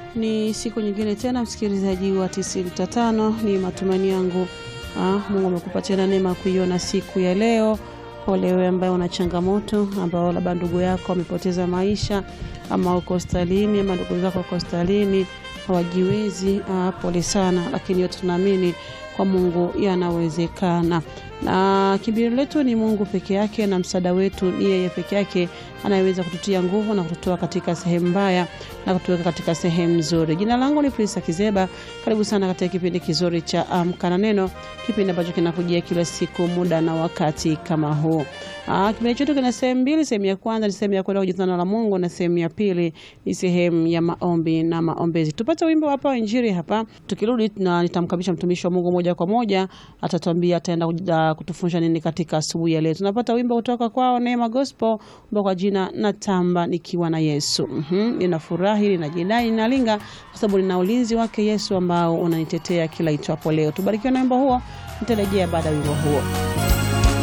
Ni siku nyingine tena, msikilizaji wa 95, ni matumaini yangu ah, Mungu amekupa tena neema kuiona siku ya leo. Pole wewe ambaye una changamoto, ambao labda ndugu yako amepoteza maisha, ama uko hospitalini, ama ndugu zako wako hospitalini hawajiwezi. Ah, pole sana, lakini yote tunaamini kwa Mungu yanawezekana, na kimbilio letu ni Mungu peke yake, na msaada wetu ni yeye peke yake anayeweza kututia nguvu na kututoa katika sehemu mbaya na kutuweka katika sehemu nzuri. Jina langu ni Prisa Kizeba. Karibu sana katika kipindi kizuri cha Amka na Neno, kipindi ambacho kinakujia kila siku muda na wakati kama huu. Ah, kipindi chetu kina sehemu mbili. Sehemu ya kwanza ni sehemu ya kwenda kujifunza neno la Mungu na sehemu ya pili ni sehemu ya maombi na maombezi. Tupate wimbo hapa wa Injili hapa, tukirudi na nitamkabisha mtumishi wa Mungu moja kwa moja, atatuambia ataenda kuja kutufundisha nini katika asubuhi ya leo. Tunapata wimbo kutoka kwao Neema Gospel, wimbo kwa jina Natamba nikiwa na Yesu. Mhm, ninafurahi, ninajidai, ninalinga kwa sababu nina ulinzi wake Yesu ambao unanitetea kila itwapo leo. Tubarikiwe na wimbo huo, nitarejea baada ya wimbo huo.